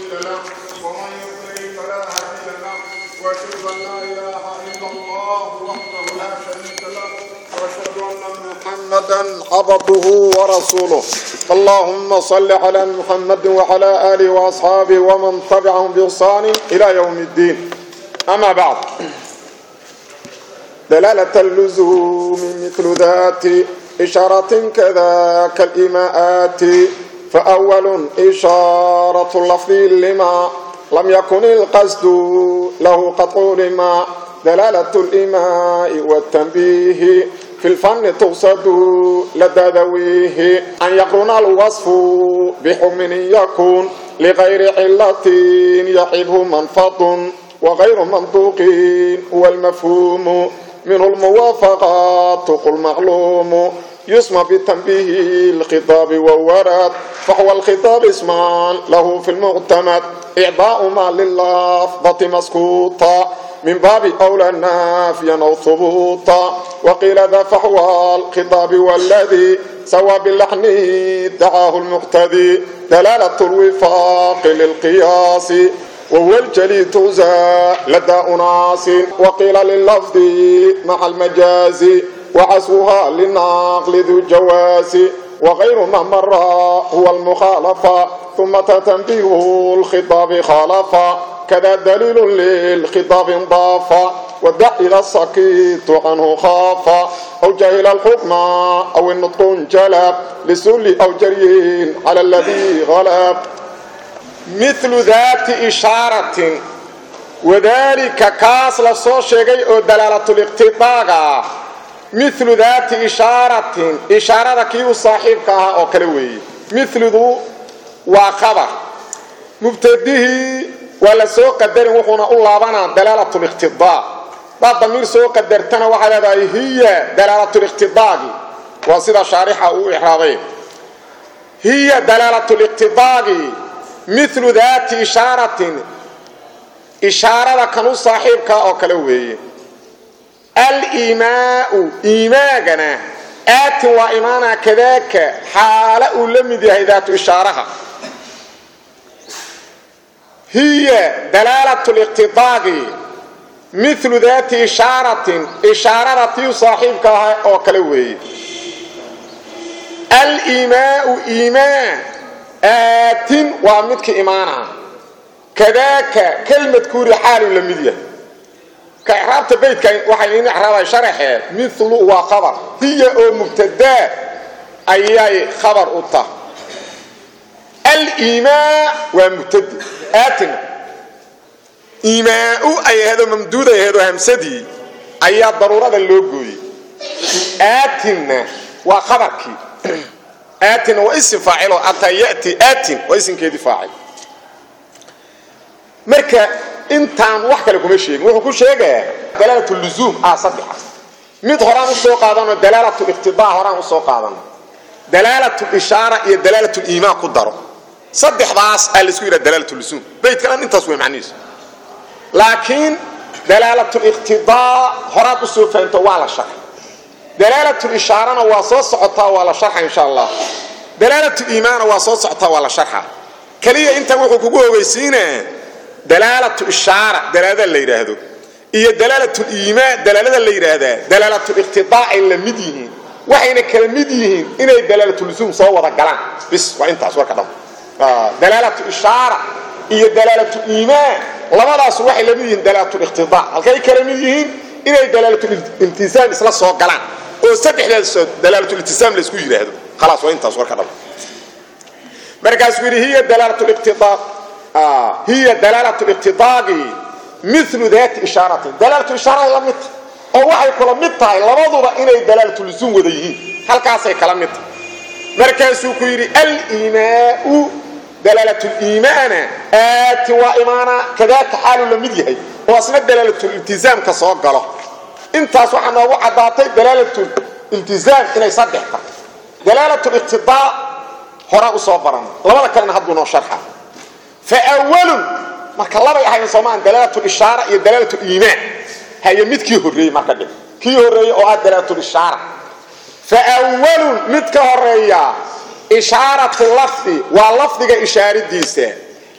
مضل له ومن يضلل فلا هادي له واشهد ان لا اله الا الله وحده لا شريك له واشهد ان محمدا عبده ورسوله اللهم صل على محمد وعلى اله واصحابه ومن تبعهم باحسان الى يوم الدين اما بعد دلالة اللزوم مثل ذات إشارة كذاك الإيماءات فأول إشارة اللفظ لما لم يكن القصد له قطع لما دلالة الإيماء والتنبيه في الفن تقصد لدى ذويه أن يقرن الوصف بحكم يكون لغير علة يحبه منفض وغير منطوق هو المفهوم منه الموافقات قل معلوم يسمى بالتنبيه الخطاب والورد فهو الخطاب اسمان له في المعتمد إعضاء ما لللفظة مسكوطا من باب أولى نافيا أو ثبوطا وقيل ذا فهو الخطاب والذي سوى باللحن دعاه المقتدي دلالة الوفاق للقياس وهو الجلي توزى لدى أناس وقيل لللفظ مع المجاز وعزوها للنقل ذو الجواز وغير ما مر هو المخالفة ثم تتنبيه الخطاب خالفا كذا دليل للخطاب انضاف ودع إلى السكيت عنه خافا أو جهل الحكم أو النطق انجلب لسل أو جري على الذي غلب مثل ذات إشارة وذلك كاس لصو شيغي او دلالة الاقتطاع مثل ذات إشارة إشارة كيو صاحبك او كلوي مثل ذو وخبر مبتديه ولا سو قدر وحنا اللابنا دلالة الاقتضاء بعد ضمير سو قدرتنا وحدا هي دلالة الاقتضاء وصيدا شارحة او إحراضي هي دلالة الاقتضاء مثل ذات إشارة إشارة كانوا صاحبك أو كلوه الإيماء إيماءنا آت وإيمانا كذاك حال أولمد ذات إشارة هي دلالة الاقتضاء مثل ذات إشارة إشارة صاحبك أو كلوه الإيماء إيمان آت ومدك إيمانا كذاك كلمة كوري حال لمدية كإعرابة بيت وحين إعرابة شرحه مثل وخبر هي أو مبتدا أي خبر أطا الإيماء ومبتدا آتنا إيماء أي هذا ممدود أي هذا همسدي أي ضرورة اللوغوي آتنا وخبرك آتنا واسم فاعله أتى يأتي آتن واسم كيدي فاعل marka intaan wax kale kuma sheegin wuxuu ku sheegaa dalaalatu luzuum ah saddex mid horaan u soo qaadano dalaalatu iqtidaa horaan u soo qaadano dalaalatu ishaara iyo dalaalatu iimaan ku daro saddexdaas aa la isku yidhaha dalaalatu luzuum beydkan intaas way macnihiisu laakiin dalaalatu iqtidaa horaad u soo fahanto waa la sharxay dalaalatu ishaarana waa soo socotaa waa la sharxa insha allah dalaalatu iimaana waa soo socotaa waa la sharxa kaliya intan wuxuu kugu ogeysiinaa dalaalatu ishaara dalaalada la yiraahdo iyo dalaalatu iimaan dalaalada la yiraahdaa dalaalatu iqtidaa ay la mid yihiin waxayna kala mid yihiin inay dalaalatu luzum soo wada galaan bis waa intaas warka dham dalaalatu ishaara iyo dalaalatu iimaan labadaas waxay la mid yihiin dalaalatu iqtidaa halkay kala mid yihiin inay dalaalatu iltizaam isla soo galaan oo saddexdaas dalaalatu iltizaam la isku yiraahdo خلاص waa intaas warka dham markaas wiri hiya dalaalatu iqtidaa هي دلالة الاقتضاء مثل ذات إشارة دلالة إشارة لمت أو وحي كلمتها لبضوا إني دلالة اللزوم وذيهين هل كاسي كلمتها مركز كيري الإيماء دلالة الإيمان آت وإيمانا كذلك حال لمديه وأصنع دلالة الالتزام كصوق له انت سبحانه وعداتي دلالة الالتزام إني صدحك دلالة الاقتضاء هراء صوبرا لما كان هدونا شرحا فأول marka laba yahay Soomaan dalaalatu ishaara iyo dalaalatu iimaan hay midkii horeeyay marka dhig kii horeeyay oo ah dalaalatu ishaara fa awwal mid ka horeeya ishaaratu lafdi waa lafdiga ishaaradiisa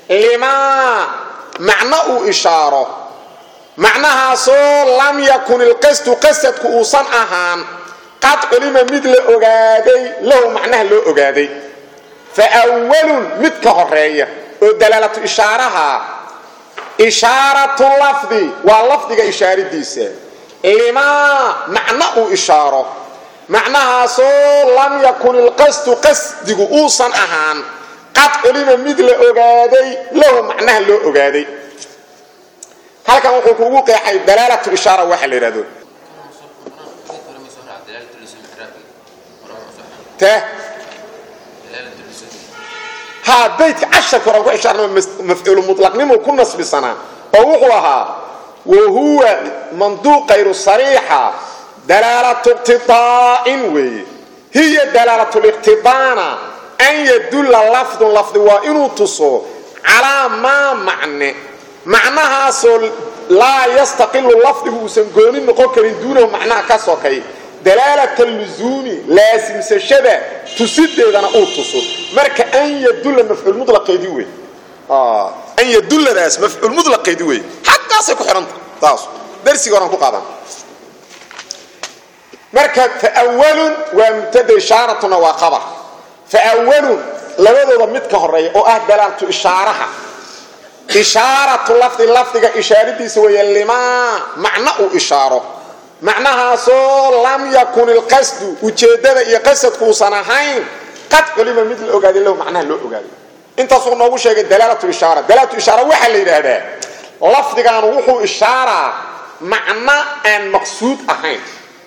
limaa macno uu ishaaro macnahaasoo lam yakun ilqasdu qasadku uusan ahaan qad culima mid la ogaaday lahu macnaha loo ogaaday fa awalun mid ka horeeya oo dalaalatu ishaaraha ishaaratu lafdi waa lafdiga ishaaridiisa limaa macno uu ishaaro macnahaasoo lam yakun ilqasdu qasdigu uusan ahaan qad culima mid la ogaaday lahu macnaha loo ogaaday halkan wuxuu kugu qeexay dalaalatu ishaara waxa la yidhahdo te haa baydka casharka horan ku ishaarnama mafcuulu mutlaqnimu ku nasbisanaa oo wuxuu ahaa wa huwa manduuq kayru sariixa dalaalatu iqtidaa'in weeye hiya dalaalatu liqtidaana an yadulla lafdun lafdi waa inuu tuso calaa maa macne macnahaasoo laa yastaqilu lafdigu uusan gooni noqon karin duunahu macnaha ka sokay dalaalata luzuumi laasimsashada tusideedana uu tuso marka an yadulla mafcuul mulaqeedii wey an yadulladaas mafcuul mulaqeedii wey xaggaasay ku xidhanta taas darsiga horan ku qaadan marka faawalun waa mubtada ishaaratuna waa qabar faawalun labadooda mid ka horeeya oo ah dalaalatu ishaaraha ishaaratu lafdi lafdiga ishaaradiisa weeye limaa macno uu ishaaro macnahaasoo lam yakun ilqasdu ujeeddada iyo qasadku uusan ahayn qad culima mid la ogaaday lahu macnaha loo ogaaday intaasuu noogu sheegay dalaalatu ishaara dalaalatu ishaara waxaa la yidhaahdaa lafdigan wuxuu ishaaraa macno aan maqsuud ahayn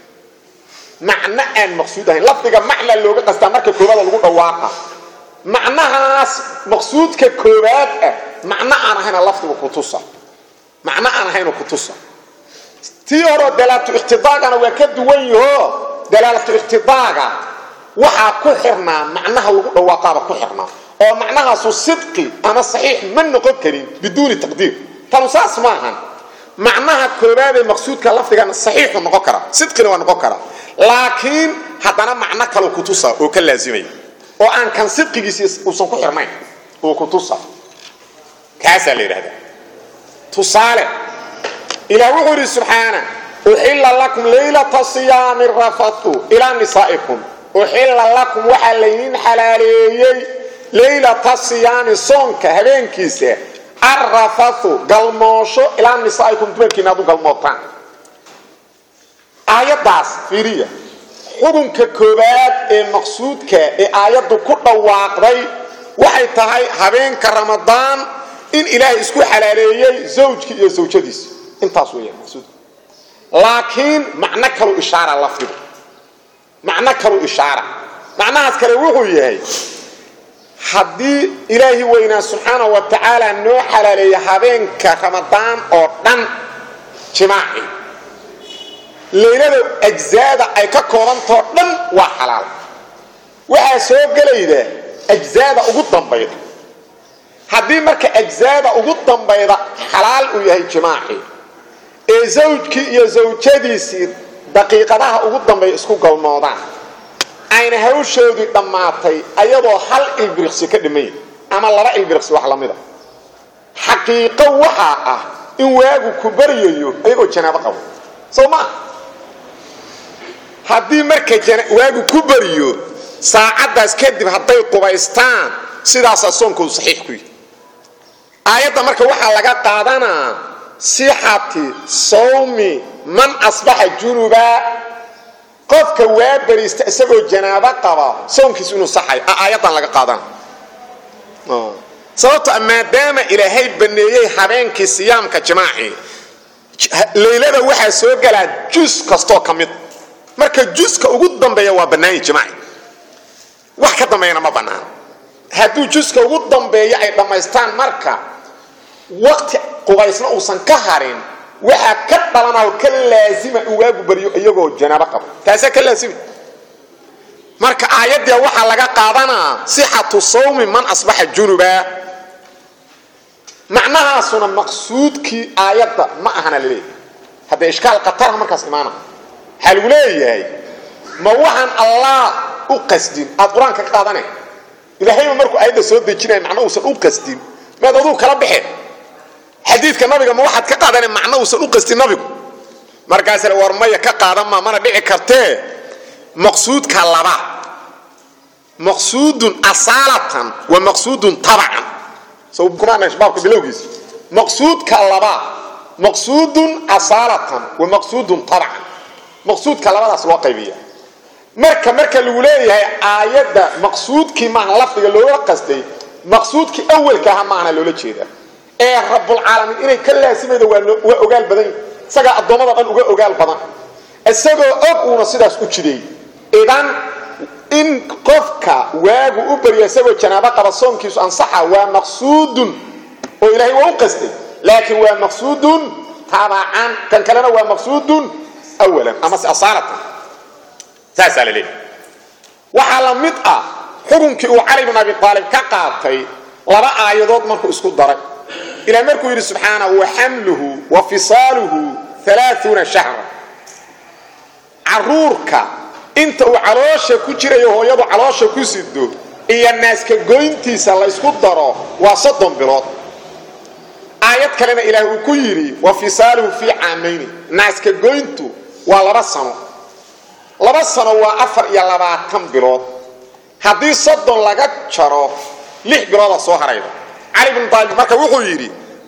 macno aan maqsuud ahayn lafdiga macna looga qastaa marka koobaada lagu dhawaaqa macnahaas maqsuudka koobaad ah macno aan ahayna lafdigu kutusa macno aan ahaynu kutusa tii horeo dalaalatu ikhtidaagana waa ka duwan yaho dalaalatu ikhtidaaga waxaa ku xirnaa macnaha lagu dhawaaqaaba ku xirnaa oo macnahaasu sidqi ama saxiix ma noqon karin biduuni taqdiir tanu saas ma ahan macnaha koobaadee maqsuudka lafdigana saxiixu noqon kara sidqina waa noqon kara laakiin haddana macno kaleu kutusa oo ka laazimaya oo aan kan sidqigiisi uusan ku xirnayn oo kutusa kaasaa la yidhahdaa tusaale ilaah wuxuu yidhi subxaana uxilla lakum laylata siyaami rafatu ilaa nisaa'ikum uxilla lakum waxaa laydiin xalaaleeyey laylata siyaami soonka habeenkiisa arrafatu galmoosho ilaa nisaa'ikum dumarkiina aad u galmootaan aayaddaas fiiriya xukunka koobaad ee maqsuudka ee aayaddu ku dhawaaqday waxay tahay habeenka ramadaan in ilaahay isku xalaaleeyey zawjkii iyo zawjadiisa intaas weeyaan maqsuudka laakiin macno kalu ishaara lafdigu macno kalu ishaara macnahaas kale wuxuu yahay haddii ilaahi weynaa subxaana wa tacaala noo xalaaleeya habeenka ramadaan oo dhan jimaaci laylada ajzaada ay ka koobantao dhan waa xalaal waxaa soo gelayda ajzaada ugu dambayda haddii marka ajzaada ugu dambayda xalaal uu yahay jimaaci ee zawjkii iyo zawjadiisii daqiiqadaha ugu dambeeya isku galmoodaan ayna hawshoodii dhammaatay ayadoo hal ilbiriqsi ka dhimanya ama laba ilbiriqsi wax lamida xaqiiqo waxaa ah in waagu ku baryayo ayagoo janaabo qabo soo maa haddii marka waagu ku bariyo saacaddaas kadib hadday qubaystaan sidaasaa soonkoodu saxiix ku yihi aayadda marka waxaa laga qaadanaa sixati sawmi man asbaxa junuba qofka waa bariista isagoo janaabo qaba soonkiisu inuu saxay aayaddan laga qaadana sababto maadaama ilaahay baneeyey habeenkii siyaamka jimaaci laylada waxaa soo galaa jus kastoo ka mid marka juska ugu dambeeya waa bannaanyi jimaaci wax ka dambeeyana ma bannaan hadduu juska ugu dambeeya ay dhammaystaan marka waqti qubaysna uusan ka harin waxaa ka dhalanao ka laasima in waagu baryo iyagoo janaabo qabo taasaa ka laasima marka aayaddia waxaa laga qaadanaa sixatu sawmi man asbaxa junuba macnahaasuna maqsuudkii aayadda ma ahana laleeyahay haddee ishkaal khatarha markaas imaana waxaa lagu leeyahay ma waxaan allah u qasdin aad qur-aanka ka qaadane ilaahayba markuu aayadda soo dejinaya macna uusan u qasdin maad aduu kala baxeen xadiidka nabiga ma waxaad ka qaadane macno uusan u qastin nabigu markaasle war maya ka qaadan maa mana dhici kartee maqsuudka laba maqsuudun asaalatan wa maqsuudun tabacan baabka bilowgiisa maqsuudka laba maqsuudun asaalatan wa maqsuudun tabacan maqsuudka labadaas loo qaybiya marka marka lagu leeyahay aayadda maqsuudkii maaha lafdiga looga qastay maqsuudkii awalka aha maahana loola jeeda ee rabulcaalamiin inay ka laasimayda waa ogaal badan isagaa addoommada dhan uga ogaal badan isagoo og uuna sidaas u jideey idan in qofka waagu u barya isagoo janaabo qaba soonkiisu ansaxa waa maqsuudun oo ilaahay waa u qastay laakiin waa maqsuudun tabacan kan kalena waa maqsuudun awalan amase asaalatan saasaa la leeyahy waxaa la mid ah xukunkii uu cali bin abi aalib ka qaatay laba aayadood markuu isku daray ilaa markuu yidhi subxaana wa xamluhu wa fisaaluhu alaaثuuna shahra caruurka inta uu caloosha ku jirayo hooyadu caloosha ku sido iyo naaska goyntiisa laysku daro waa soddon bilood aayad kalena ilaah uu ku yidhi wa fisaaluhu fii caamayni naaska goyntu waa laba sano laba sano waa afar iyo labaatan bilood haddii soddon laga jaro lix bilooda soo harayda cali bin aalib marka wuxuu yidhi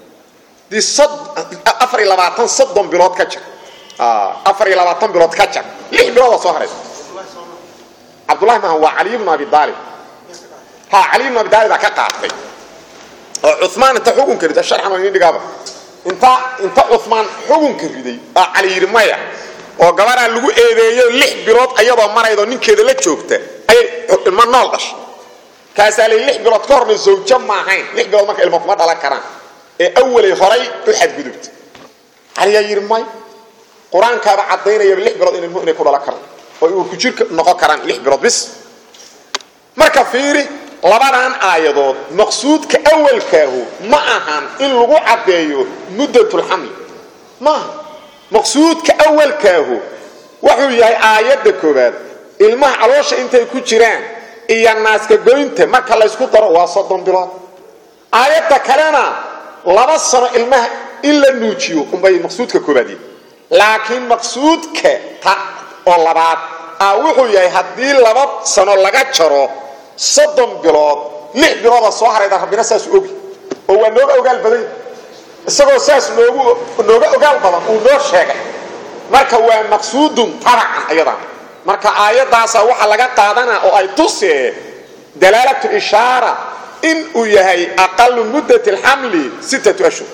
afar iyo labaatan soddon bilood ka jar afar iyo labaatan bilood ka jar lix bilooda soo harayda cabdullahi maaha waa caliy bnu abi aalib ha caliy bnu abi aalibaa ka qaatay oo cumaan inta xukunka riday sharxan idin dhigaaba inta inta cumaan xukunka riday aa cali yidhi maya oo gabaraa lagu eedeeyo lix bilood ayadoo maraydo ninkeeda la joogta ayay ilmo nool dhashay kaasaa lay lix bilood ka horna zawjo ma ahayn lix bilood marka ilmo kuma dhalan karaan ee awalay horay u xadgudubta caliyaa yidhi may qur-aankaaba caddaynayaba lix bilood in ilmuhu inay ku dhalan karaan oo uurku jirka noqon karaan lix bilood bis marka fiiri labadan aayadood maqsuudka awalkaahu ma ahan in lagu caddeeyo muddatulxamli maaha maqsuudka awalkaahu wuxuu yahay aayadda koowaad ilmaha caloosha intay ku jiraan iyo naaska goynta marka laysku daro waa soddon bilood aayadda kalena laba sano ilmaha in la nuujiyo unbay maqsuudka koobaad yihi laakiin maqsuudka ta oo labaad ah wuxuu yahay haddii laba sano laga jaro soddon bilood lix bilooda soo harayda rabbina saas ogi oo waa nooga ogaal badan isagoo saas noogu nooga ogaal badan uu noo sheegay marka waa maqsuudun tabacan ayadan marka aayaddaasa waxaa laga qaadanaa oo ay tusee dalaalatu ishaara in uu yahay aqalu muddat alxamli sittatu ashhur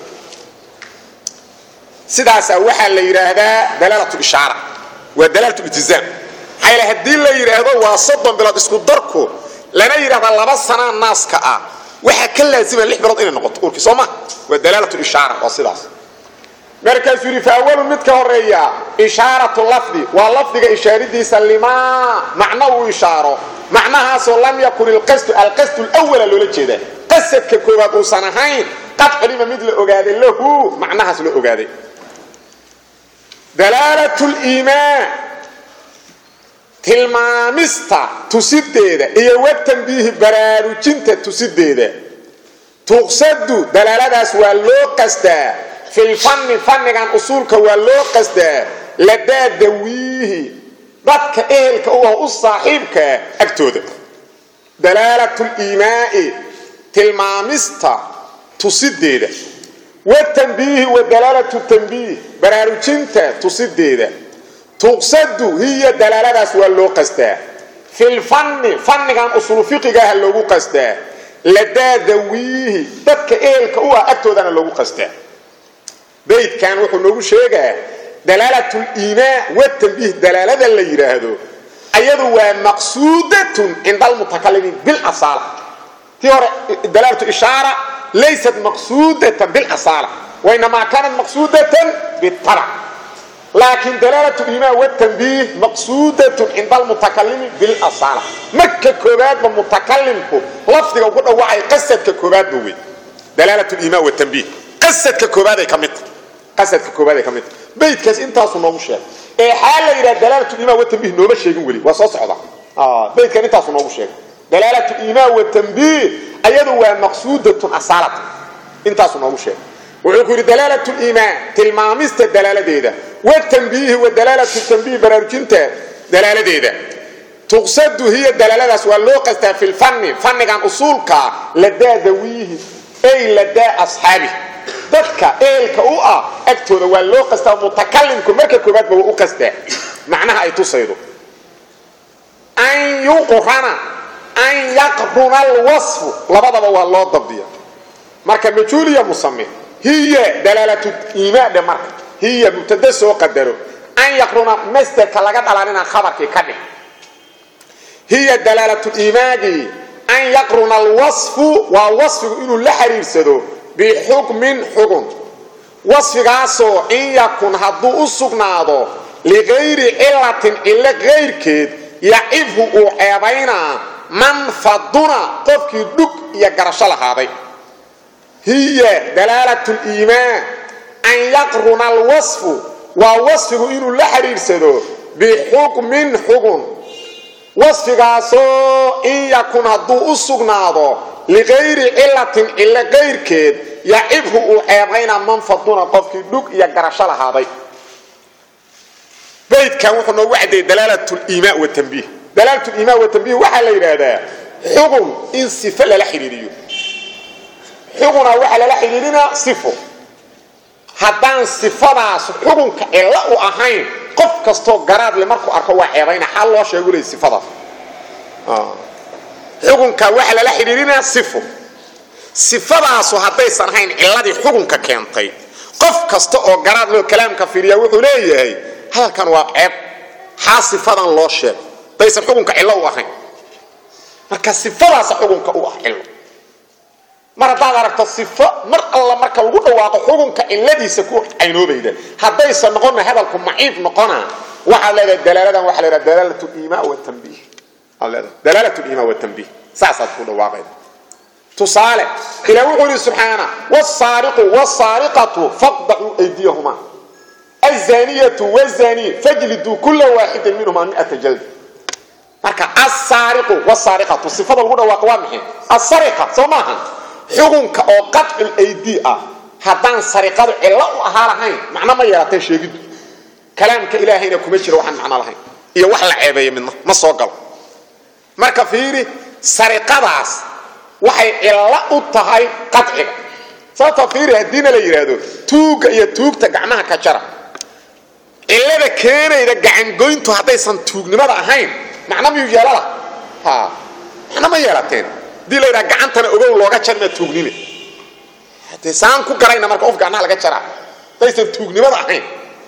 sidaasaa waxaa la yidhaahdaa dalaalatu ishaara waa dalaalatu iltizaam maxaa yaele haddii la yidhaahdo waa soddon bilood isku darku lana yidhahda laba sanaa naaska ah waxaa ka laazima lix bilood inay noqoto urki soo ma waa dalaalatu ishaara waa sidaas markaasuu yidhi fa awalu mid ka horeeya ishaaratu lafdi waa lafdiga ishaaridiisa limaa macno uu ishaaro macnahaasoo lam yakun ilqasdu alqasdu lwala loola jeeda qasadka koowaad uusan ahayn qad culima mid la ogaaday lahu macnahaas la ogaaday dalaalat liimaan tilmaamista tusideeda iyo watanbiihi baraarujinta tusideeda tuqsadu dalaaladaas waa loo qasdaa filfanni fannigan usuulka waa loo qasdaa ladaa dawiihi dadka ehelka u ah u saaxiibkaa agtooda dalaalat liimaai tilmaamista tusideeda watanbiihi wa dalaalatu tanbiih baraarujinta tusideeda tuqsadu hiya dalaaladaas waa loo qasdaa filfanni fannigan usulu fiqigaha loogu qasdaa ladaa dawiihi dadka ehelka u ah agtoodana loogu qasdaa baydkan wuxuu noogu sheegaa dalaalat liimaa watanbiih dalaalada la yidhaahdo ayadu waa maqsuudatun cinda almutakalimiin bilasaala tii hore dalaalatu ishaara laysat maqsuudatan bilasaala wainamaa kaanat maqsuudatan bitabac laakiin dalaalat liimaa watanbiih maqsuudatun cinda almutakalimi bilasaala marka koobaadba mutakalimku lafdiga ugu dhawacay qasadka koobaadba wey dalaalat liimaa watanbiih qasadka koobaaday ka midta qasadka koobaad ka mid baydkaas intaasu noogu sheegay ee xaal la yidhaha dalaalatu iimaan watanbiih nooma sheegin weli waa soo socda baydkan intaasu noogu sheegay dalaalatu iimaan watanbiih ayadu waa maqsuudatun asaalatan intaasu noogu sheegay wuxuu ku yidhi dalaalat liimaan tilmaamista dalaaladeeda watanbiihi wa dalaalatu tanbiih baraarujinta dalaaladeeda tuqsadu hiya dalaaladaas waa loo qastaa fi lfanni fannigan usuulkaa ladaa dawiihi ay ladaa asxaabi dadka eelka u ah agtooda waa loo qastaa mutakalimku marka koobaadba waa u qastaa macnaha ay tusaydo an yuqrana an yaqruna alwasfu labadaba waa loo dabdiya marka majuuliya musame hiya dalaalatu iimaadhe marka hiya mubtada soo qadaro an yaqruna masderka laga dhalanina khabarkii ka dhig hiya dalaalatu iimaagi an yaqruna alwasfu waa wasfigu inuu la xiriirsado bixukmin xugun wasfigaasoo in yakun hadduu u sugnaado ligayri cilatin cilo kayrkeed yacibhu uu ceebaynaa man faduna qofkii dhug iyo garasho lahaaday hiya dalaalatu liimaan an yaqruna alwasfu waa wasfigu inuu la xidhiirsado bixukmin xugun wasfigaasoo in yakun hadduu u sugnaado ligayri cilatin cilo kayrkeed yacibhu uu ceebaynaa man faduna qofkii dhug iyo garasho lahaaday baydkan wuxuu noogu caddeeyey dalaalat liimaa watanbiih dalaalat liimaa watanbiih waxaa la yidhaahdaa xugun in sifo lala xidhiiriyo xuguna waxaa lala xidhiirinaa sifo haddaan sifadaas xugunka cilo u ahayn qof kastoo garaadle markuu arko waa ceebayna xal loo sheegu ley sifadaas xugunka waxaa lala xidhiirinaa sifo sifadaasu haddaysan ahayn ciladii xugunka keentay qof kasta oo garaadleo kalaamka fiiriya wuxuu leeyahay hadalkan waa ceeb xaa sifadan loo sheeg daysan xukunka cillo u ahayn marka sifadaasa xukunka u ah cillo mar haddaad aragto sifo mar alla marka lagu dhawaaqo xukunka cilladiisa ku caynoobayda haddaysan noqonna hadalku maciib noqona waxaad leedahay dalaaladan waxa la dalaalat liimaa watanbiih aad leedahay dalaalat liimaa watanbiih saasaad ku dhawaaqayda tusaale ilaa wuxuu yidhi subxaana wsaariqu wsaariqatu faqdacuu aydiyahuma azaniyatu wazani fajliduu kula waaxidin minhuma miata jaldi marka asaariqu wsaariqatu sifada lagu dhawaaqo waa maxay asariqa soo maaha xukunka oo qadcul aydi ah haddaan sariqadu cillo u ahaa lahayn macno ma yeelatay sheegiddu kalaamka ilaahayna kuma jiro waxaan macno lahayn iyo wax la ceebeeya midna ma soo galo marka fiiri sariqadaas waxay cillo u tahay qadciga sababtoo fiiri haddiina la yidhaahdo tuugga iyo tuugta gacmaha ka jara cillada keenayda gacangoyntu haddaysan tuugnimada ahayn macno miyuu yeelala ha macno ma yeelateen haddii la yidhaha gacantana ogow looga jarmaa tuugnime hadee saan ku garayna marka qof gacmaha laga jaraa haddaysan tuugnimada ahayn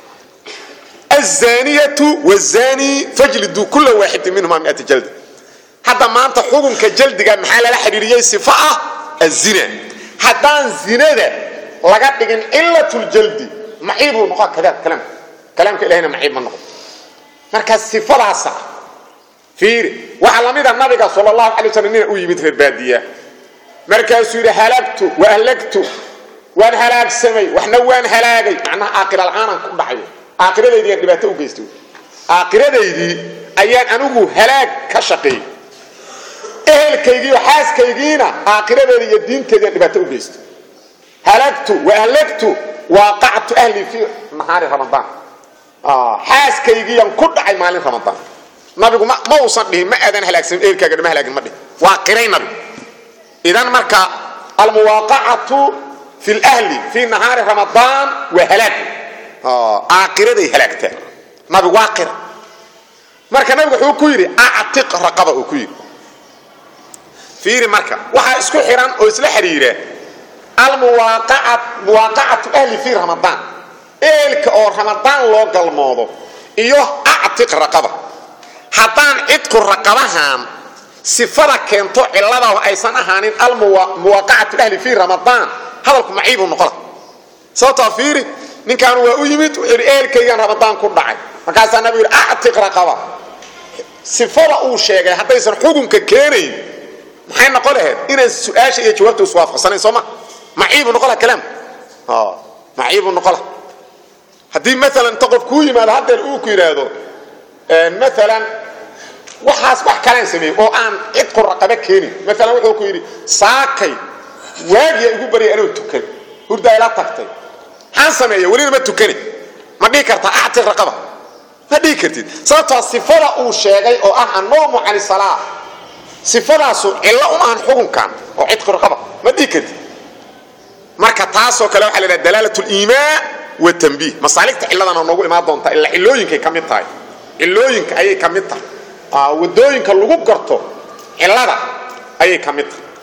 azaniyatu wazani fajliduu kula waaxidin minhuma miata jaldi hadda maanta xukunka jaldiga maxaa lala xidhiiriyey sifo ah azina haddaan zinada laga dhigin cilatuljaldi maciibuu noqon kadaab kalaamka kalaamka ilahayna maciib ma noqon marka sifadaasa fiiri waxaa lamida nabiga sal allahu alay waslam nina u yimid reer baadiya markaasuu yidhi halagtu wa ahlagtu waan halaagsamay waxna waan halaagay macnaha aakira la-aanan ku dhacayo aakhiradaydii aan dhibaato u geystay aakhiradaydii ayaan anigu halaag ka shaqeeyey ehelkaygiiyo xaaskaygiina aakhiradeeda iyo diinteediiaan dhibaato u geystay halagtu wa ahlagtu waaqactu ahlii fii nahaari ramadaan xaaskaygiiyaan ku dhacay maalin ramadaan nabigu ma uusan dhihin ma aadan halaagsamin ehelkaagana ma halaagin ma dhihin waa qiray nabigu idan marka almuwaaqacatu fi lhli fii nahaari ramadaan waa halaag aakhiraday halaagtaa nabigu waa qira marka nabigu wuxuu ku yidhi actiq raqaba uu ku yidhi fiiri marka waxaa isku xihan oo isla xidhiira almuwaaqacatu ahli fii ramadaan eelka oo ramadaan loo galmoodo iyo actiq raqaba haddaan cidku raqabahan sifada keento ciladaah aysan ahaanin almuwaaqacatu ahli fii ramadaan hadalku maciibuu noqola sababtaa fiiri ninkaan waa u yimid wuxuu yidhi eelkaygaan ramadaan ku dhacay markaasaa nabigu yidhi actiq raqaba sifada uu sheegay haddaysan xukunka keenayn maxay noqon lahayd inaan su-aasha iyo jawaabta iswaafaqsanayn sooma maciibu noqola kalaam maciibu noqola haddii maalan inta qof kuu yimaado haddeer uu ku yidhaahdo maalan waxaas wax kalaan sameeyey oo aan cidku raqaba keenin maalan wuxuu ku yidhi saakay waagiya igu barya inuu tukan hurdaa ila tagtay maxaan sameeya welina ma tukani ma dhihi kartaa actiq raqaba ma dhihi kartid sababtoo sifada uu sheegay oo ah annoomu cani salaa sifadaasu cillo uma ahan xukunkan oo cidqi raqaba ma dhihi kartid marka taasoo kale waxaa la yidhaha dalaalat liimaa watanbiih masaaligta cilladana noogu imaan doontaa ilaa cillooyinkay ka mid tahay cillooyinka ayay ka mid tahay wadooyinka lagu garto cillada ayay ka mid tahay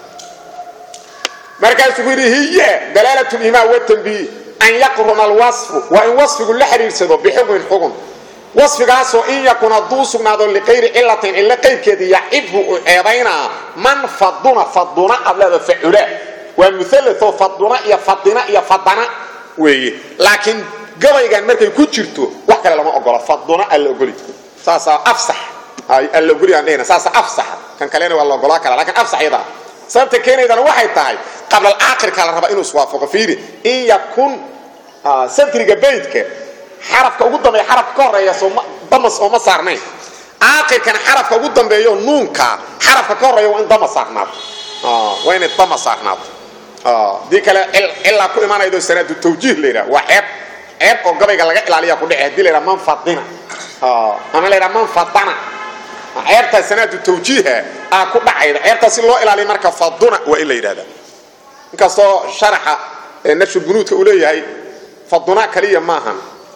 markaasuu ku yidhi hiya dalaalat liimaa watanbiih an yaqruna alwasfu waa in wasfigu la xidhiidsado bixukmin xugun wasfigaasoo in yakun hadduu sugnaado liqayri cilatin cilo qayrkeeda yacibhu u ceebaynaa man faduna faduna aad leeda facula waa mualao faduna iyo fadina iyo fadana weeye laakiin gabaygan markay ku jirto wax kale lama ogolo faduna alla ogoli saasaa afsax alla ogoli aan dhehna saasaa afsaxa kan kalena waa la ogolaa kara lakin afsax yadaa sababta keenaydana waxay tahay qabla alaakhirka la rabaa inuu iswaafaqo fiiri in yakun sadriga baydka xarafka ugu dambeeya xarafka ka horeeya damas ooma saarnayn aakhirkana xarafka ugu dambeeyo nuunka xarafka ka horeeya waa in dama saarnaato waa inay dama saarnaato dii kale cilaa ku imaanaydo sanaadu tawjiih la yidhaha waa ceeb ceeb oo gabayga laga ilaaliya ku dhece hadii la yidhaha man fadina ama la yidhaha man fadana ceebtaa sanaadu tawjiiha aa ku dhacayda ceebtaa si loo ilaaliya marka faduna waa in la yidhahda inkastoo sharaxa nafshu bunuudka uu leeyahay faduna kaliya maahan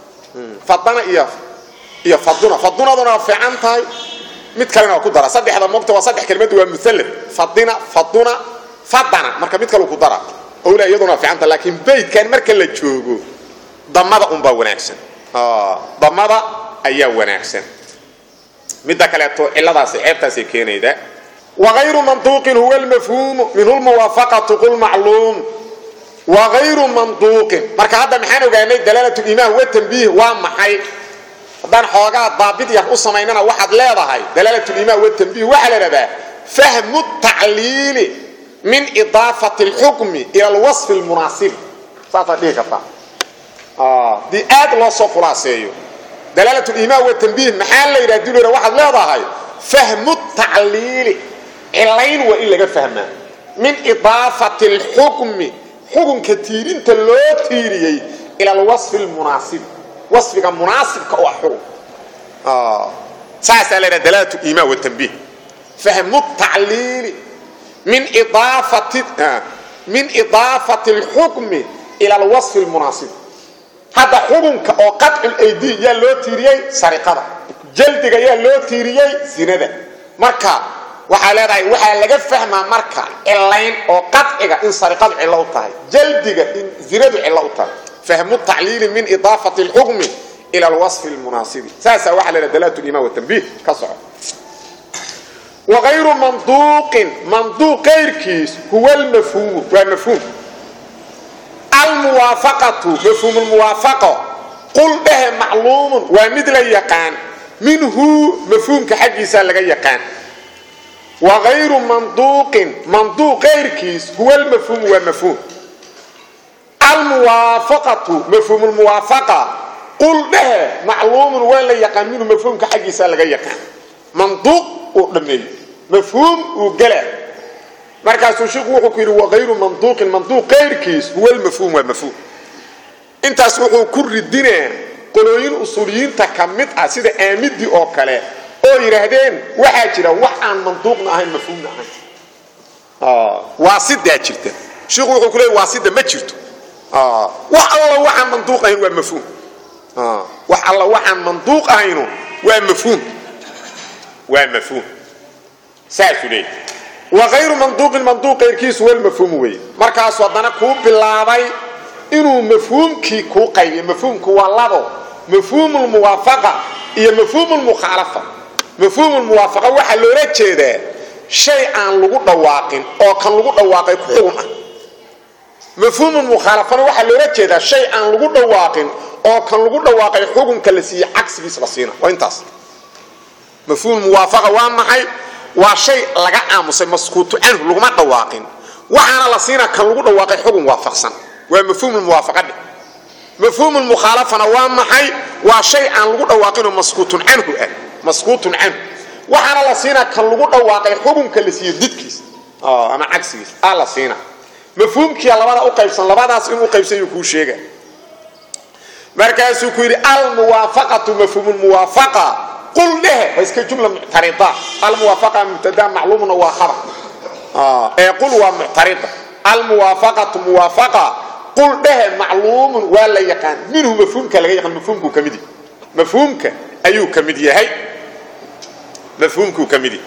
fadana iyo iyo faduna fadunaduna waa fiican tahay mid kalena waa ku dara saddexda mogta waa saddex kelimadu waa muallad fadina faduna fadana marka mid kale ku dara owla iyaduna waa fiican tahay laakiin baydkan marka la joogo damada unbaa wanaagsan damada ayaa wanaagsan midda kaleeto ciladaasi ceebtaasay keenayda wagayru manduuqin huwa lmafhuumu minhu lmuwaafaqatu qul macluum wagayru manduuqin marka hadda maxaan ogaanay dalaalat liimaan wa tanbiih waa maxay haddaan xoogaa daabid yar u samaynana waxaad leedahay dalaalat liimaan wa tanbiih waxaa la idhahdaa fahmu tacliili min idaafati اlxukmi ila alwasfi اlmunaasibi saasaad dhihi kartaa dii aad loo soo khulaaseeyo dalaalat liimaan wa tanbiih maxaa la yidhaha dulera waxaad leedahay fahmu tacliili cilayn waa in laga fahmaa min idaafati اlxukmi xukunka tiirinta loo tiiriyey ila alwasfi lmunaasibi wasfiga munaasibka u ah xukun saasaa la ydhaha dalaalat liimaan watanbiih fahmu tacliili min idaafati min idaafati اlxukmi ila alwasfi lmunaasib hadda xukunka oo qaطcu laydi yaa loo tiiriyey sariqada jaldiga yaa loo tiiriyey zinada marka waxaa leedahay waxaa laga fahmaa marka cilayn oo qaciga in sariqadu cillo u tahay jaldiga in zinadu cillo u tahay fahmu tacliili min idaafati اlxukmi ila alwasfi اlmunaasibi saasaa waxaa leedaha dalaat liman watanbiih ka soco wagayru manduuqin manduuq kayrkiis huwa lmafhuumu waa mafhuum almuwaafaqatu mafhuum lmuwaafaqo qul dhehe macluumun waa mid la yaqaan minhu mafhuumka xaggiisa laga yaqaan wagayru manduuqin manduuq kayrkiis huwa lmafhuumu waa mafhuum almuwaafaqatu mafhuum lmuwaafaqa qul dhehe macluumun waa la yaqaan minhu mafhuumka xaggiisa laga yaqaan manduuq uu dhammeeyo mafhuum uu gela markaasuu shiku wuxuu ku yidhi wagayru manduuqin manduuq kayrkiis huwa lmafhuum waa mafhuum intaas wuxuu ku ridinaa qolooyin usuuliyiinta ka mid ah sida aamidii oo kale oo yidhaahdeen waxaa jira wax aan manduuqna ahayn mafhuumna ahayn waasidaa jirta shiku wuxuu ku leey waasida ma jirto wax alla waxaan manduuq ahayn waa mafhuum wax alla waxaan manduuq ahayno waa mafhuum waa mafhuum saasuu leeyahy wagayru manduuqin manduuq kayrkiisu wal mafhuum weeye markaasuu haddana kuu bilaabay inuu mafhuumkii kuu qaybiyo mafhuumku waa labo mafhuum lmuwaafaqa iyo mafhuum lmukhaalafa mafhuum lmuwaafaqa waxaa loola jeedaa shay aan lagu dhawaaqin oo kan lagu dhawaaqay ku xugun ah mafhuum mukhaalafana waxaa loola jeedaa shay aan lagu dhawaaqin oo kan lagu dhawaaqay xukunka la siiye cagsigiis la siina waa intaas mafhuum muwaafaqa waa maxay waa shay laga aamusay maskuutu canhu laguma dhawaaqin waxaana la siina kan lagu dhawaaqay xugun waafaqsan waa mafhuum muwaafaqadhe mafhuum mukhaalafana waa maxay waa shay aan lagu dhawaaqinoo maskuutun canhu ah maskuutun canhu waxaana la siina kan lagu dhawaaqay xukunka la siiye didkiis ama cagsigiis aa la siina mafhuumkiia labada u qaybsan labadaas inuu qaybsanyuu kuu sheega markaasuu ku yidhi almuwaafaqatu mafhuum muwaafaqa qul dhehe waa iska jumla muctarida almuwaafaqa mubtada macluumna waa khabar ee qul waa muctarida almuwaafaqatu muwaafaqa qul dhehe macluumun waa la yaqaan minhu mafhuumka laga yaqaan mafhuumkuu ka mid yahay mafhuumka ayuu ka mid yahay mafhuumkuu ka mid yahay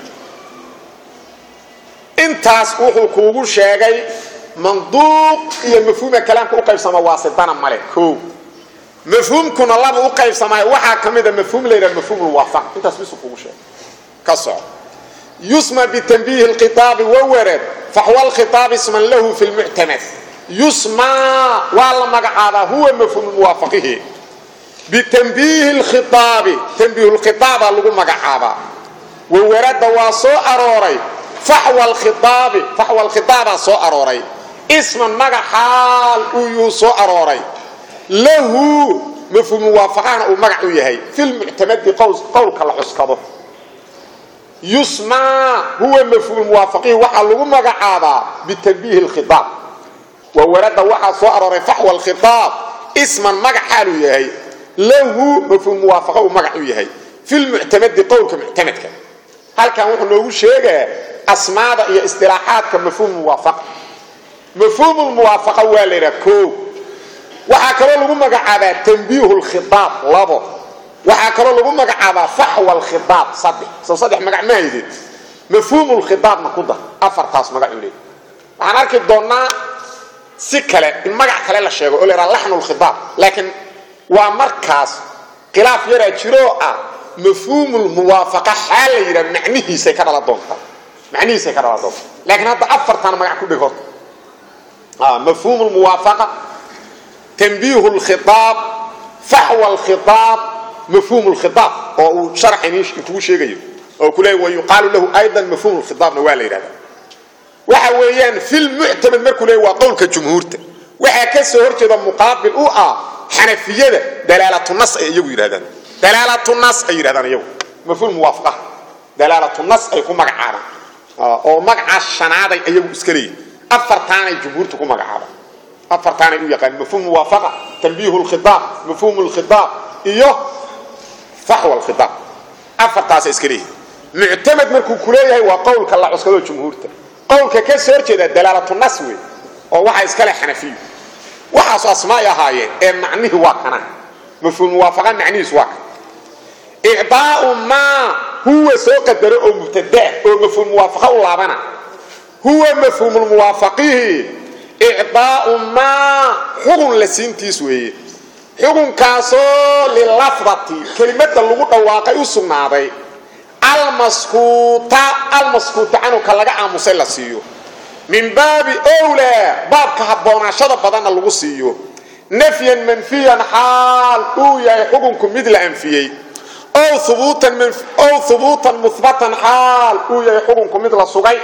intaas wuxuu kuugu sheegay manduuq iyo mafhuumka kalaamka u qaybsama waasidana male o mafhuumkuna laba u qaybsamaayo waxaa ka mida mafhuum la yidhaha mafhuum lmuwaafaq intaas bisuu kuugu sheegay ka soco yusma bitanbiihi اlkhiaabi wawareed faxwa lkhiaab isman lahu fi lmuctamad yusmaa waa la magacaabaa huwa mafhuum muwaafaqihi bitanbiihi lkhiaabi tanbiih lkhiaabaa lagu magacaabaa wawarada waa soo arooray faxwa lkhiaabi faxwa lkhiaabaa soo arooray isman magac xaal uu yuu soo arooray lahu mafhuum muwaafaqahana uu magac u yahay fi lmuctamadi qowlka la cuskado yusmaa huwa mafhuum muwaafaqihi waxaa lagu magacaabaa bitanbiihi lkhiaab wawarada waxaa soo arooray faxwa lkhiaab isman magac xaaluu yahay lahu mafhuum muwaafaqa uu magac u yahay fi lmuctamadi qowlka muctamadka halkan wuxuu noogu sheegaa asmaada iyo istilaaxaadka mafhuum muwaafaqa mafhuum muwaafaqa waa la yidhaha o waxaa kaloo lagu magacaabaa tanbiihu lkhiaab labo waxaa kaloo lagu magacaabaa faxwa lkhiaab saddex soo saddex magac ma haydin mafhuum lkhiaabna ku dar afartaas magac u leey waxaan arki doonnaa si kale in magac kale la sheego oo la yidhaha laxnu lkhiaab laakiin waa markaas khilaaf yaraa jiroo ah mafhuumulmuwaafaqa xaal la yidhaha macnihiisay ka dhala doontaa macnihiisay ka dhala doontaa laakiin hadda afartan magac ku dhig horta mafhuum lmuwaafaqa tanbiihu lkhiaab faxwa lkhiaab mafhuum lkhiaab oo uu sharxan kugu sheegayo oo ku leeya wayuqaalu lahu aydan mafhuum lkhiaabna waa la yidhahda waxa weeyaan fi lmuctamad markuu leey waa qowlka jumhuurta waxaa ka soo horjeeda muqaabil u ah xanafiyada dalaalatu nas ay iyagu yidhahdaan dalaalatu nas ay yidhahdaan iyagu mafhuum muwaafaqa dalaalatu nas ay ku magacaabaan oo magacaas shanaaday iyagu iska leeyihin afartaanay jumhuurta ku magacaabaan afartaanay u yaqaan mafhuum muwaafaqa tanbiihu lkhiaab mafhuum lkhiaab iyo faxwa lkhiaab afartaasay iska leeyihin muctamad markuu ku leeyahay waa qowlka la cuskado jumhuurta qowlka ka soo horjeeda dalaalatu nas wey oo waxaa iskale xanafiyu waxaasu asmaay ahaayeen ee macnihii waa kana mafhuum muwaafaqa macnihiis waa kan icdaau maa huwa soo qadaro oo mubtadaa oo mafhuum muwaafaqa u laabana huwa mafhuumulmuwaafaqihi icdaau maa xugun la siintiis weeye xugunkaasoo lilafdati kelimada lagu dhawaaqay u sugnaaday almaskuuta almaskuuta canuka laga aamusay la siiyo min baabi wlaa baabka habboonaashada badanna lagu siiyo nafyan manfiyan xaal uu yahay xukunku mid la anfiyey ow hubuutan muhbatan xaal uu yahay xukunku mid la sugay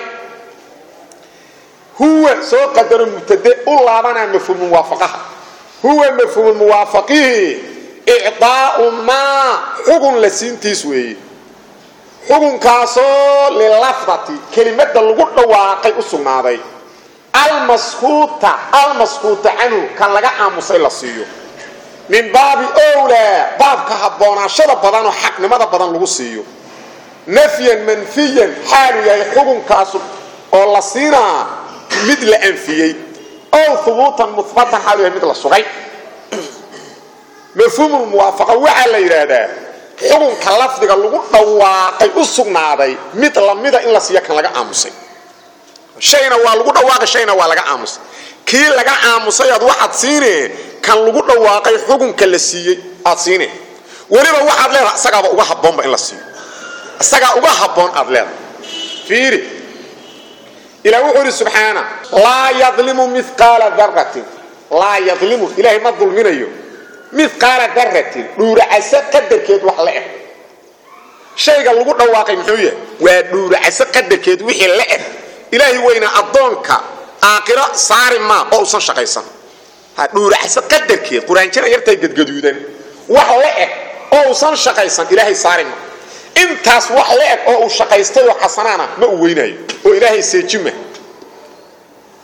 huwa soo qadaro mubtade u laabanaa mafhuumu muwaafaqaha huwa mafhuumu muwaafaqihi icdaau maa xugun la siintiis weeye xukunkaasoo lilafdati kelimada lagu dhawaaqay u sugnaaday almaskuuta almaskuuta canhu kan laga aamusay la siiyo min baabi wlaa baabka habboonaashada badanoo xaqnimada badan lagu siiyo nafyan manfiyan xaalu yahay xukunkaas oo la siinaa mid la anfiyey ow hubuutan muhbatan xaalu yahay mid la sugay mafhuumulmuwaafaqa waxaa la yidhaahdaa xukunka lafdiga lagu dhawaaqay u sugnaaday mid lamida in la siiya kan laga aamusay shayna waa lagu dhawaaqay shayna waa laga aamusay kii laga aamusay aad waxaad siine kan lagu dhawaaqay xukunka la siiyey aad siine weliba waxaad leedahay isagaaba uga habboonba in la siiyo isagaa uga habboon aad leedahay fiiri ilah wuxuu yidhi subxaana laa yadlimu miqaala daratin laa yadlimu ilaahay ma dulminayo miqaala daratin dhuuracaso qadarkeed wax la eg shayga lagu dhawaaqay muxuu yahay waa dhuuracaso qadarkeed wixii la eg ilaahay weyna addoonka aakiro saari maa oo usan shaqaysan dhuuracaso qadarkeed quraanjira yartay gadgaduudan wax la eg oo usan shaqaysan ilaahay saari maa intaas wax la eg oo uu shaqaystay oo xasanaana ma u weynaayo oo ilaahay seejima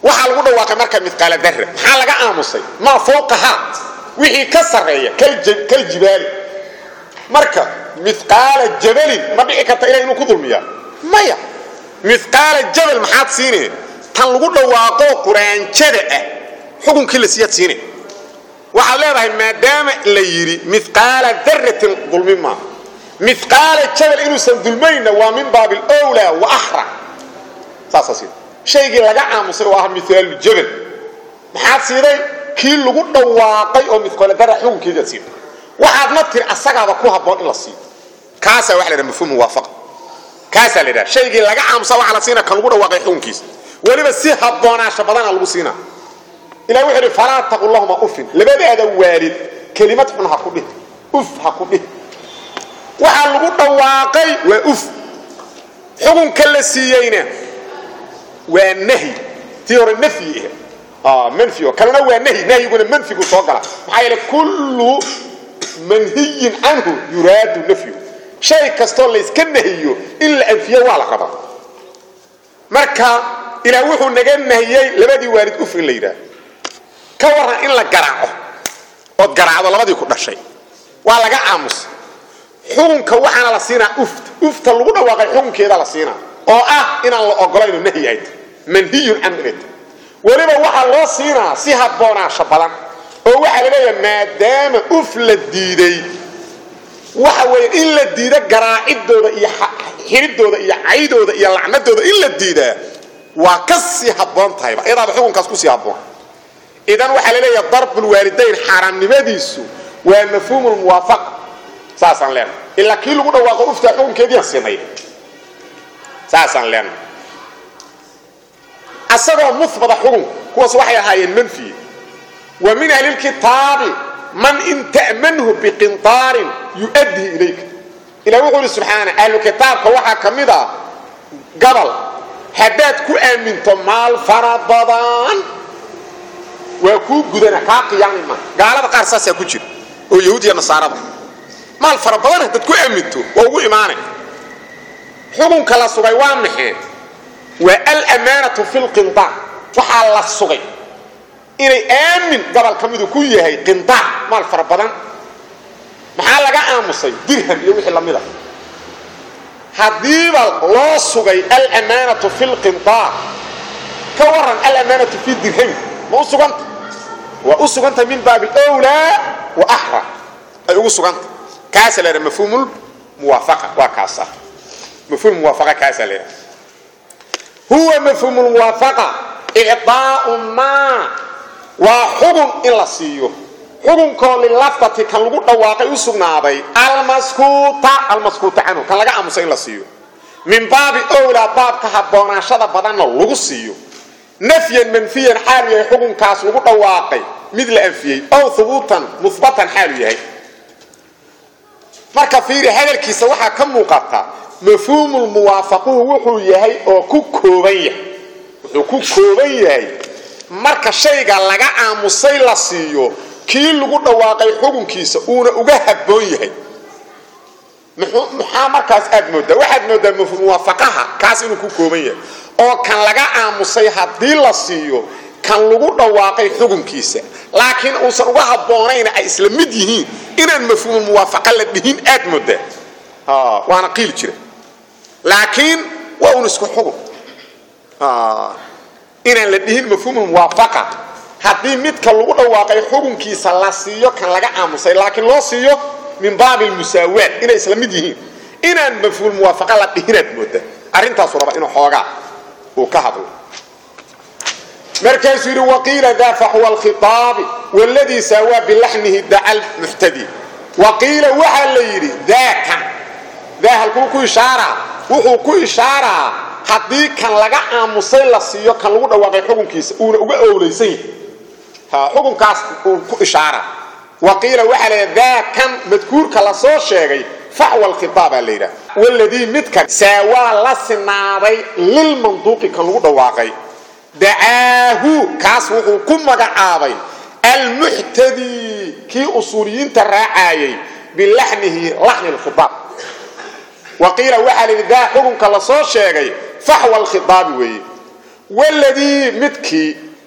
waxaa lagu dhawaaqay marka midqaala darra maxaa laga aamusay maa fowqahaa wixii ka sarreeya kal jibaali marka midqaala jabalin ma dhici karta ilah inuu ku dulmiyaa maya midqaala jabal maxaad siineen tan lagu dhawaaqo quraanjada ah xukunkii la siiyaad siine waxaad leedahay maadaama la yidhi midqaala daratin dulmi maaha midqaala jabal inuusan dulmayna waa min baabi lwlaa wa ahra saasaa siida shaygii laga aamusay oo ah miaalu jabal maxaad siiday kii lagu dhawaaqay oo midqaala dara xukunkeediaad siiday waxaadna tiri asagaaba ku habboon in la siiyo kaasaa waxa la dhaha mafhuum muwaafaqa kaasaa la dhaha shaygii laga aamusa waxaa la siinaa kan lagu dhawaaqay xukunkiisa weliba si habboonaasha badana lagu siinaa ilah wuxuu idhi falaa taqul lahuma ufin labadaada waalid kelimad xun ha ku dhih uf ha ku dhih waxaa lagu dhawaaqay waa uf xukunka la siiyeyna waa nahyi tii hore nafyi ah manfi oo kalena waa nahyi nahyiguna manfigu soo gala maxaa yeele kullu manhiyin canhu yuraadu nafyu shay kastoo layska nahiyo in la anfiyo waa la rabaa marka ilaah wuxuu naga nahiyey labadii waalid uf in la yidhaah ka waran in la garaaco ood garaacdo labadii ku dhashay waa laga aamusa xukunka waxaana la siinaa ufta ufta lagu dhawaaqay xukunkeeda la siinaa oo ah inaan la ogolayno nahyi ay tahy manhiyun canhu inay tahy weliba waxaa loo siinaa si habboonaasha badan oo waxaa la leeyaha maadaama uf la diiday waxa weeye in la diida garaacidooda iyo xiridooda iyo caydooda iyo lacnadooda in la diidaa waa ka sii habboon tahayba iyadaaba xukunkaas kusii habboon idan waxaa la leeyaha darbulwaalidayn xaaraamnimadiisu waa mafhuumulmuwaafaqa saasaan leenahay ilaa kii lagu dhawaaqo uftaa xukunkeediian siinay saasaan leenahay asagoo muhbata xukunka kuwaas waxay ahaayeen manfiye wa min ahlilkitaabi man in ta'manhu biqintaarin yu'addihi ilayka ilah wuxuu ihi subxaana ahlu kitaabka waxaa ka mid ah gabal haddaad ku aaminto maal fara badan waa kuu gudana kaa qiyaami maa gaalada qaar saasaa ku jira oo yahuudiya nasaarada maal fara badan haddaad ku aaminto waa ugu imaanay xukunka la sugay waa maxee waa alamaanatu fi lqindaar waxaa la sugay inay aamin gobol ka midu ku yahay qindaar maal fara badan maxaa laga aamusay dirham iyo wixii lamid a haddiiba loo sugay alamaanatu fi lqindaar ka waran alamaanatu fi dirhami ma u suganta waa u suganta min baabi wlaa wa ahra ay ugu suganta kaasa la mafhuum muwaafaqa waa kaasa mafhuum muwaafaqa kaasa la huwa mafhuum muwaafaqa icdaau maa waa xugun in la siiyo xugunkoo lilafdati kan lagu dhawaaqay u sugnaaday almaskuuta almaskuuta canhu kan laga aamusa in la siiyo min baabi owlaa baabka habboonaashada badanna lagu siiyo nafyan manfiyan xaalu yahay xukunkaas lagu dhawaaqay mid la anfiyey ow hubuutan muhbatan xaalu yahay marka fiiri hadalkiisa waxaa ka muuqata mafhuumulmuwaafaquhu wuxuu yahay oo ku kooban yahay wuxuu ku kooban yahay marka shayga laga aamusay la siiyo kii lagu dhawaaqay xukunkiisa uuna uga habboon yahay maxaa markaas aad moodaa waxaad moodaa muwaafaqaha kaas inuu ku kooban yahay oo kan laga aamusay haddii la siiyo kan lagu dhawaaqay xukunkiisa laakiin uusan uga habboonayna ay isla mid yihiin inaan mafhuumul muwaafaqa la dhihin aad moodaa waana qiili jira laakiin waa un isku xugun inaan la dhihin mafhuumul muwaafaqa haddii midka lagu dhawaaqay xukunkiisa la siiyo kan laga aamusay laakiin loo siiyo min baabi lmusaawaat inay isla mid yihiin inaan mafhuul muwaafaqa la dhihinaad moodaa arrintaasu raba inuu xoogaa uu ka hadlo markaasuu yidhi waqiila daa faxwa alkhitaabi wladii saawaa bilaxnihi daca lmuxtadi waqiila waxaa la yidhi daakan daa halkuu ku ishaaraa wuxuu ku ishaaraa haddii kan laga aamusay la siiyo kan lagu dhawaaqay xukunkiisa uuna uga owlaysan yahay xukunkaas uu ku ishaara waqiila waxaa la yidhaha daa kan madkuurka la soo sheegay faxwa alkhitaabaa la yidhaha waladii midkan saawaa la sinaaday lilmanduuqi kan lagu dhawaaqay dacaahu kaas wuxuu ku magacaabay almuxtadii kii usuuliyiinta raacaayay bilaxnihi laxni lkhitaab waqiila waxaa la yidhi daa xukunka la soo sheegay faxwa alkhitaabi weeye waladii midkii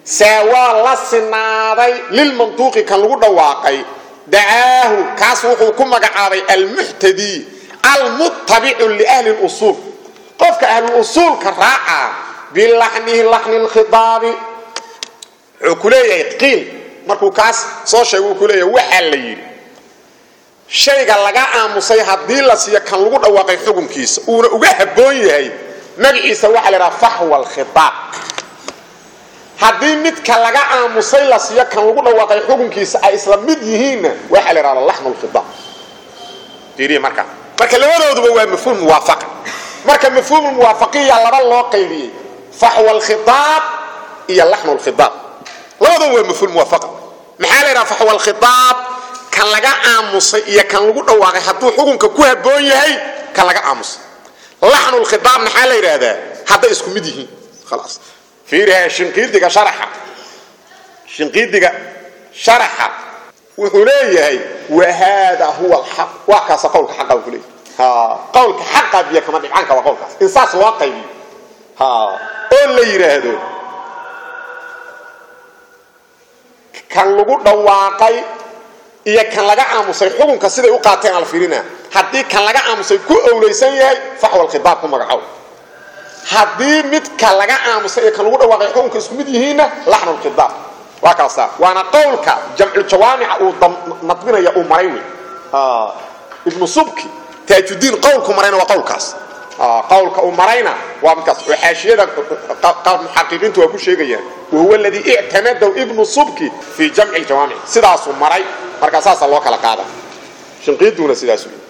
saawaa la sinaaday lilmantuuqi kan lagu dhawaaqay dacaahu kaas wuxuu ku magacaabay almuxtadii almuttabicu liahli lusuul qofka ahluusuulka raaca bilaxnihi laxni lkhidaabi wuxuu ku leeyahay qiil markuu kaas soo sheega uu ku leeyahay waxaa la yidhi shayga laga aamusay haddii la siiyo kan lagu dhawaaqay xukunkiisa uuna uga habboon yahay magaciisa waxaa la idhaha faxwa alkhiaab haddii midka laga aamusay la siiyo kan lagu dhawaaqay xukunkiisa ay isla mid yihiinna waxaa la idhahda laxnu lkhiaab fiiriya markaa marka labadooduba waa mafhuum muwaafaqa marka mafhuum muwaafaqiya laba loo qaybiyey faxwa alkhiaab iyo laxnu lkhiaab labadooba waa mafhuum muwaafaqa maxaa la idhaha faxwa alkhiaab kan laga aamusay iyo kan lagu dhawaaqay hadduu xukunka ku habboon yahay kan laga aamusay laxnulkhiaab maxaa la yidhaahdaa hadday isku mid yihiin khalaas fiiriha shinqiidiga sharaxa shinqiidiga sharaxa wuxuu leeyahay wa haada huwa alxaq waa kaasa qowlka xaqa ku leeyahay qowlka xaqa biyo kama dhibcanka waa qowlkaas in saas loo qaybiyo oo la yidhaahdo kan lagu dhawaaqay iyo kan laga aamusay xukunka siday u qaateen ala fiirina haddii kan laga aamusay ku owlaysan yahay faxwa alkhiaab ku magacow haddii midka laga aamusay iyo kan lagu dhawaaqay xukunka isku mid yihiinna laxnu lkhiaab waa kaasa waana qowlka jamculjawaamica uu nadbinaya uu maray wey ibnu subki taajudiin qowlku marayna waa qowlkaas qowlka uu marayna waa midkaas oo xaashiyada muxaqiqiintu waa ku sheegayaan wahuwa aladii ictamadaw ibnu subki fii jamci ljawaamic sidaasuu maray markaa saasaa loo kala qaada shinqiiduna sidaas wey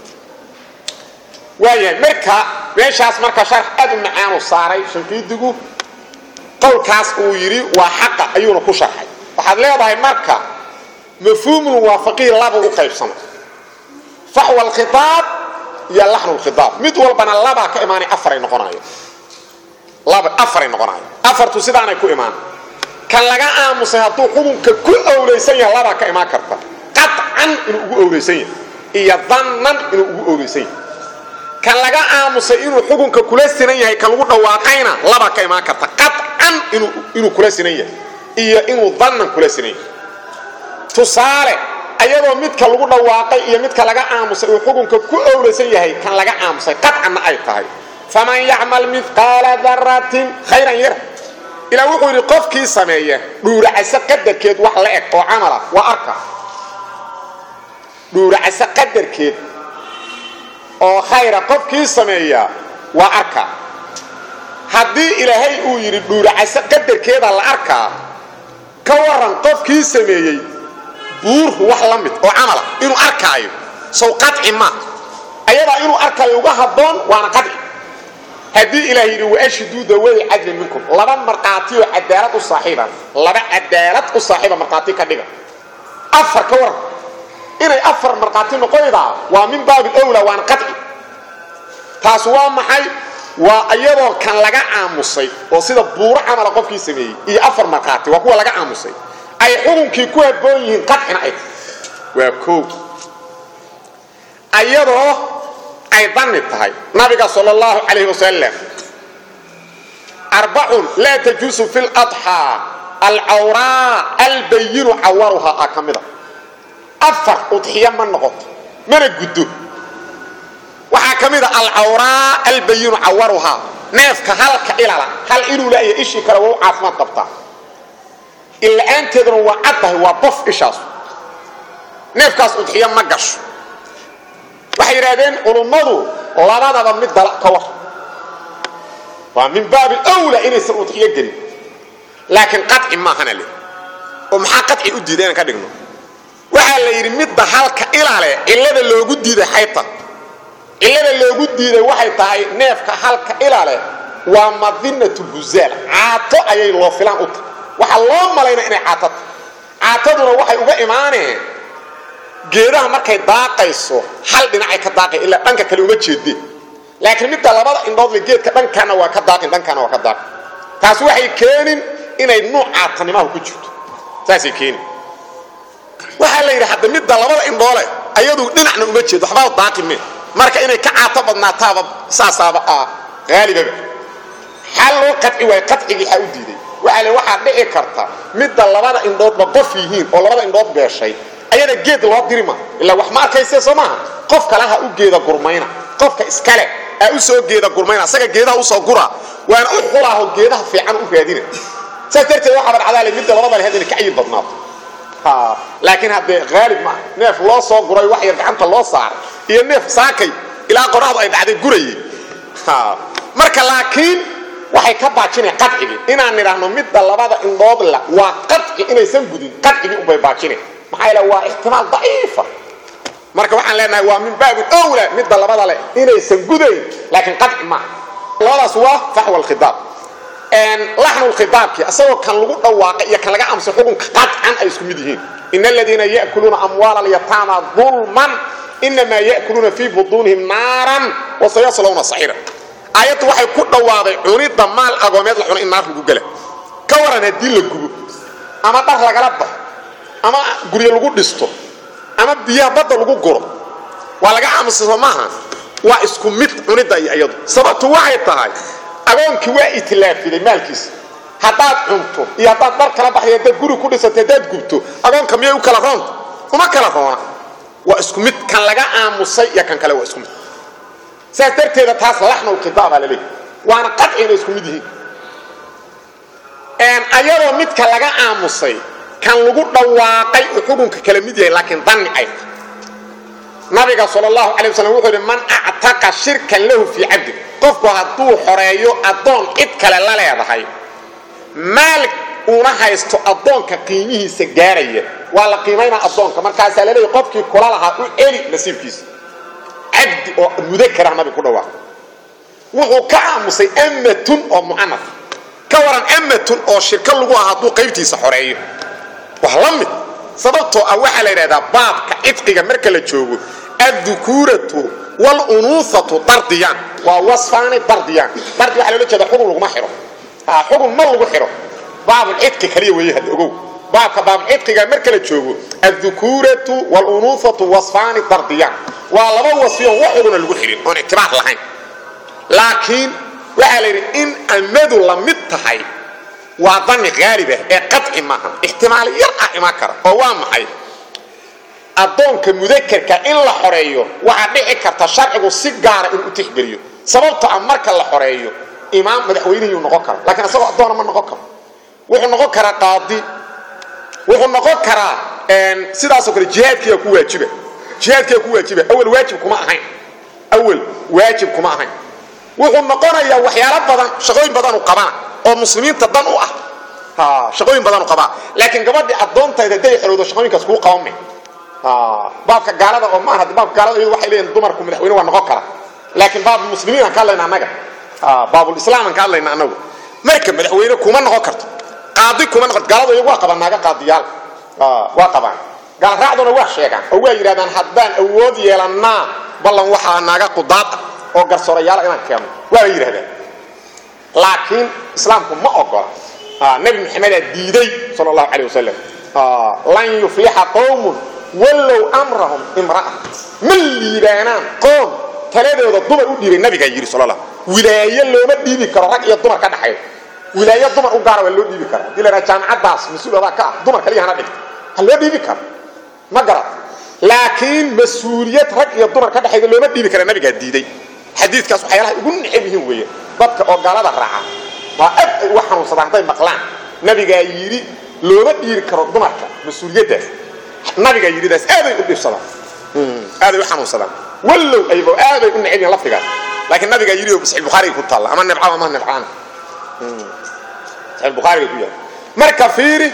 waayahay marka meeshaas marka sharax aad u macaanu saaray shinqiidigu qowlkaas uu yidhi waa xaqa ayuuna ku sharxay waxaad leedahay marka mafhuumul muwaafaqiin laba u qaybsama faxwa alkhiaab iyo laxnu lkhiaab mid walbana labaa ka imaanay afaray noqonayo laba afaray noqonayo afartu sidaanay ku imaan kan laga aamusay hadduu xukunka ku owlaysan yahay labaa ka imaan karta qaطcan inuu ugu owlaysan yahay iyo dannan inuu ugu owlaysan yahay kan laga aamusay inuu xukunka kula sinan yahay kan lagu dhawaaqayna labaa ka imaan karta qaطcan inuu kula sinan yahay iyo inuu dannan kula sinan yahay tusaale ayadoo midka lagu dhawaaqay iyo midka laga aamusay uu xukunka ku owlaysan yahay kan laga aamusay qaطcanna ay tahay faman yacmal midqaala daratin khayran yara ilaa wuxuu yidhi qofkii sameeya dhuuracase qadarkeed wax la eg oo camala waa arka dhuuracase qadarkeed oo khayra qofkii sameeya waa arka haddii ilaahay uu yidhi dhuuracase qadarkeeda la arkaa ka waran qofkii sameeyey buurhu wax la mid oo camala inuu arkaayo sow qaci ma ayadaa inuu arkaayo uga habboon waana qaci haddii ilaah yidhi waashhiduu daway cadlin minkum laba markhaati oo cadaalad u saaxiiba laba cadaalad u saaxiiba markhaati ka dhiga afar ka waran inay afar markhaati noqoydaa waa min baabi owla waana qaci taas waa maxay waa iyadoo kan laga aamusay oo sida buuro camala qofkii sameeyey iyo afar markhaati waa kuwa laga aamusay ay xukunkii ku habboon yihiin qacina ay waa koow ayadoo ay danni tahay nabiga sal اllahu calayh wasalam arbacun laa tajuusu fi ladxaa alcawraa albayinu cawaruhaa a ka mida afar udxiyo ma noqoto mana guddo waxaa ka mida alcawraa albayinu cawaruhaa neefka halka ilala hal inuu laya ishii kale waa u caafimaad qabtaa illa-aanteeduna waa cad tahay waa bof ishaasu neefkaas udxiyo ma gasho waxay yidhaahdeen culummadu labadaba mid dala ka war waa min baabi wla inaysan udxiyo gelin laakiin qaci maahana le oo maxaa qaci u diiday inaan ka dhigno waxaa la yidhi midda halka ilale cillada loogu diiday xayta cillada loogu diiday waxay tahay neefka halka ilale waa madinat lhuzaal caato ayay loo filaan u tahay waxaa loo malaynaa inay caato tahay caataduna waxay uga imaaneen geedaha markay daaqayso hal dhinacay ka daaqay ilaa dhanka kale uma jeedeen laakiin midda labada indhoodle geedka dhankaana waa ka daaqin dhankaana waa ka daaqin taas waxay keenin inay nuuc caatanimaha ku jirto saasay keenin waxaa la yidhi hadda midda labada indhoole ayadu dhinacna uma jeedo waxbaa daaqi me marka inay ka caato badnaataaba saasaaba ah haalibaba xal loo qaci waayo qacigii xaa u diiday waxaa le waxaa dhici karta midda labada indhoodba qof yihiin oo labada indhood beeshay ayada geed loo dirima ilaa wax ma arkayse soo maaha qof kale ha u geeda gurmayna qofka iskale aa u soo geeda gurmayna asaga geedaha usoo gura waana u xulaaho geedaha fiican u raadina saas darteed waxaa badcadaale midda labada lehed inay kacyi badnaato laakiin haddee haalib maaha neef loo soo guray wax yar gacanta loo saaray iyo neef saakay ilaa qoraxdu ay dhacday gurayey marka laakiin waxay ka baajineen qadcigii inaan nidhaahno midda labada indhood la waa qadci inaysan gudin qadcigii unbay baajineen maxaa yeele waa ixtimaal daciifa marka waxaan leenahay waa min baabi owla midda labada leh inaysan gudayn laakiin qadci maaha labadaas waa faxwa alkhidaab laxnu lkhidaabkii asagoo kan lagu dhawaaqay iyo kan laga amsay xukunka qadcan ay isku mid yihiin in aladiina ya'kuluuna amwaala alyataama dulman inamaa ya'kuluuna fii butuunihim naaran wasayaslawna saxiira aayaddu waxay ku dhawaaday cunidda maal agoomeed la cuno in naar lagu gela ka waran haddii la gubo ama dhar lagala baxo ama guryo lagu dhisto ama biyaha badda lagu guro waa laga aamusiso maaha waa isku mid cunidda iyo iyadu sababtu waxay tahay agoonkii waa itilaafiday maalkiisa haddaad cunto iyo haddaad dhar kala baxday haddaad guri ku dhisato haddaad gubto agoonka miyay u kala roonta uma kala roona waa isku mid kan laga aamusay iyo kan kale waa isku mid saas darteeda taas laxnulkhidaabaa la leeyahy waana qadci inay isku mid yihiin ayadoo midka laga aamusay kan lagu dhawaaqay uu xukunka kala mid yahay laakiin danni ay tahay nabiga sal allahu calay wasalam wuxuu yidhi man actaqa shirkan lahu fii cabdi qofku hadduu xoreeyo addoon cid kale la leedahay maal una haysto addoonka qiimihiisa gaaraya waa la qiimaynaa addoonka markaasaa la leeyahy qofkii kula lahaa u eli nasiibkiisa cabdi oo mudakara nabiga ku dhawaaqay wuxuu ka aamusay amatun oo mu'anaf ka waran amatun oo shirka lagu ah hadduu qaybtiisa xoreeyo waa la mid sababtoo ah waxaa la yidhahdaa baabka cidqiga marka la joogo addukuuratu walunuusatu dardiyaan waa wasfaani dardiyaan dardi waxaa loola jeeda xugun laguma xiro xugun ma lagu xiro baabulcidqi kaliya weeye hadda ogow baabka baabulcidqiga marka la joogo addukuuratu walunuusatu wasfaani dardiyaan waa laba wasfiyoon wax xuguna lagu xirin oon ictibaar lahayn laakiin waxaa la yidhi in amadu la mid tahay waa dani haalibah ee qaci maaha ixtimaal yar ah imaan kara oo waa maxay addoonka mudakarka in la xoreeyo waxaa dhici karta sharcigu si gaara inuu u tixgeliyo sababto ah marka la xoreeyo imaam madaxweynihiyuu noqon kara lakiin isagoo addoona ma noqon karo wuxuu noqon karaa qaadi wuxuu noqon karaa sidaasoo kale jihaadkiiga ku waajiba jihaadkiiga ku waajiba awal waajib kuma ahayn awal waajib kuma ahayn wuxuu noqonayaa waxyaalo badan shaqooyin badanu qabana oo muslimiinta dan u ah shaqooyin badanu qabaa laakiin gabadhii addoontayda haday xorowdo shaqooyinkaas kuu qaban may baabka gaalada oo maaha baabka gaalada iyadu waxay leeyihin dumarku madaxweyne waa noqon kara laakiin baab muslimiin aan ka hadlayna annaga baabulislaam aan ka hadlayna annagu marka madaxweyne kuma noqon karto qaadi kuma noqon gaalada iyagu waa qabaan naaga qaadiyaal waa qabaan gaalraacduna waa sheegaan oo waa yidhahdaan haddaan awood yeelannaa ballan waxaa naaga qudaad ah oo garsoorayaala inaan keenno waaba yidhahdaan laakiin islaamku ma ogola nabi maxamedaa diiday sal allahu calay wasalam lan yuflixa qowmun wallow amrahum imra'a ma liibaanaan qoom taladooda dumar u dhiibay nabigaa yidhi sal la wilaayo looma dhiibi karo rag iyo dumar ka dhaxayo wilaayo dumar u gaara waa loo dhiibi kara hadii la dhaha jaamacaddaas mas-uul adaa ka ah dumar kaliya hana dhigta ha loo dhiibi karo ma garat laakiin mas-uuliyad rag iyo dumar ka dhexayda looma dhiibi kara nabigaa diiday xadiidkaas waxyaalaha ugu necab yihiin weeye dadka oo gaalada raaca waa aad ay uga xanuunsadaan hadday maqlaan nabigaa yidhi looma dhiiri karo dumarka mas-uuliyaddaas nabigaa yidhidaas aaday u dhibsadaan aaday u xanuunsadaan wallow ayba aaday u necab yihin lafdigaas laakiin nabigaa yidhi oo saxiix bukhaariga ku taalla ama nebcaba ama nebcaan saxiix bukhaariga ku yaala marka fiiri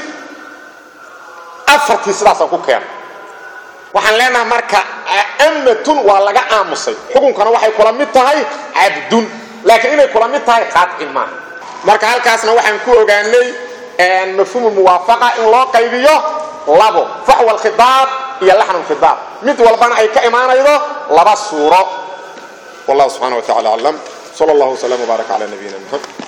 afartii sidaasaan ku keena waxaan leenahay marka amatun waa laga aamusay xukunkana waxay kula mid tahay cabdun laakiin inay kula mid tahay qaadci maaha marka halkaasna waxaan ku ogaanay mafhuumu muwaafaqa in loo qaybiyo labo faxwa alkhidaab iyo laxnu lkhidaab mid walbana ay ka imaanaydo laba suuro wallahu subxana wa tacala aclam sal allahu wslam wbaarak cala nabiyina muxamed